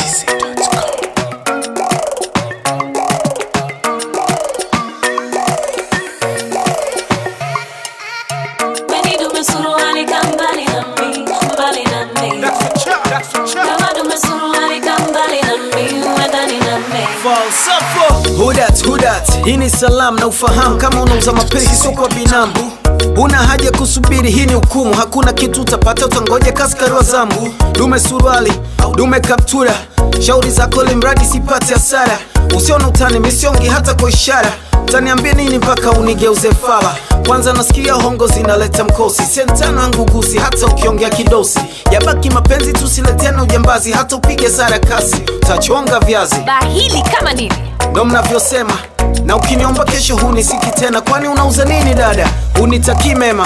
Weni dume suruali ka mbali na mi, mbali na mi. Kama dume suruali ka mbali na mi, uwe ndani na mi. Falsafo Hudat, hudat Hii ni salamu na ufahamu kama unauza mapenzi sio kwa binamu Una haja kusubiri, hii ni hukumu. Hakuna kitu utapata, utangoja kaskari wa zambu. Dume suruali, dume kaptura, shauri zako limradi sipate hasara. Usiona utani misiongi hata kwa ishara, utaniambia nini mpaka unigeuze fala? Kwanza nasikia hongo zinaleta mkosi, sentano yangu gusi, hata ukiongea kidosi. Yabaki mapenzi, tusiletena ujambazi, hata upige sara kasi, utachonga viazi bahili kama nini ndo mnavyosema na ukiniomba kesho hunisiki tena kwani unauza nini dada unitakii mema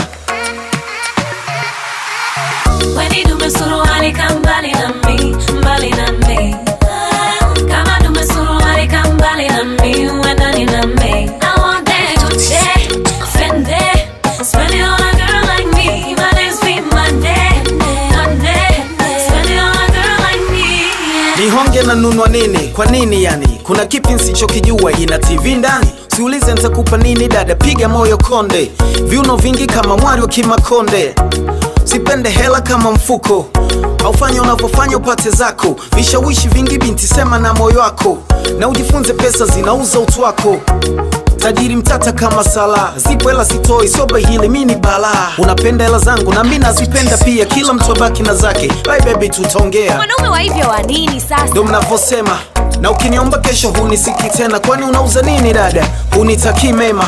Weni dume suruali ka mbali na mi, mbali na mi. Kama dume suruali ka mbali na mi, uwe ndani na mi. I want that Gucci, Fendi, spend it on a girl like me. My name's be Monday, Monday. Spend it on a girl like me. yeah. nihonge na nunwa nini kwa nini yani kuna kipi nsichokijua ina tv ndani siulize ntakupa nini dada piga moyo konde viuno vingi kama mwari wa kimakonde sipende hela kama mfuko aufanya unavyofanya upate zako vishawishi vingi binti sema na moyo wako na ujifunze pesa zinauza utu wako tajiri mtata kama sala zipo hela sitoi sio bahili mi ni balaa unapenda hela zangu na mi nazipenda pia kila mtu abaki na zake bye baby tutaongea mwanaume wa hivyo wa nini sasa ndo mnavyosema na ukiniomba kesho hunisiki tena kwani unauza nini dada hunitakii mema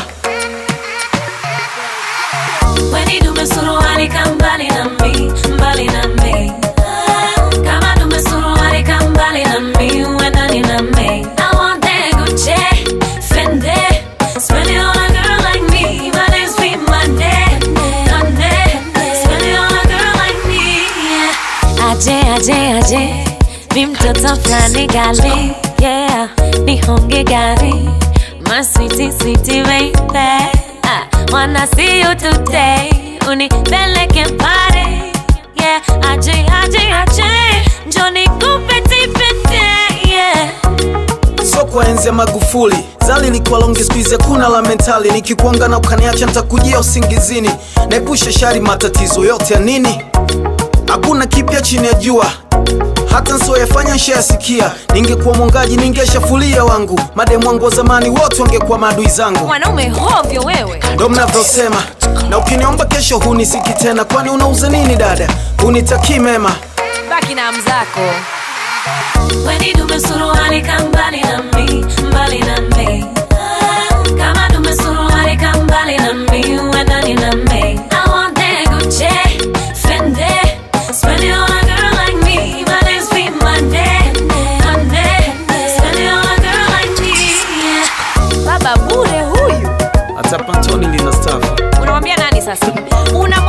Weni dume suruali ka mbali na mi, mbali na mi. Kama dume suruali ka mbali na mi, uwe ndani na mi. I want that Gucci, Fendi, spend it on a girl like me. My name's be Monday, Monday. Spend it on a girl like me, yeah. Aje, aje, aje, mi mtoto flani gali, yeah. Nihonge gari, my sweetie, sweetie baby. I wanna see you today. Unipeleke pare, yeah. Aje, aje, aje, njoo nikupe tipete, yeah. so kwa enzi ya magufuli zali likuwa longi skuizi kuna la mentali nikikuanga na ukaniacha ntakujia usingizini naepusha shari matatizo yote ya nini hakuna kipya chini ya jua hata nsioyafanya nshayasikia ningekuwa mwongaji ningeshafulia wangu mademu wangu wa zamani wote wangekuwa maadui zangu mwanaume hovyo wewe ndo mnavyosema na ukiniomba kesho hunisiki tena kwani unauza nini dada hunitakii mema baki na mzako Weni dume suruali ka mbali na mi, mbali na mi. Kama dume suruali ka mbali na mi, uwe ndani na mi. I want that Gucci, Fendi, spend it on a girl like me. My name's be Monday, Monday. Spend it on a girl like me, yeah. baba bure huyu hata pantoni lina stafu unamwambia nani sasa una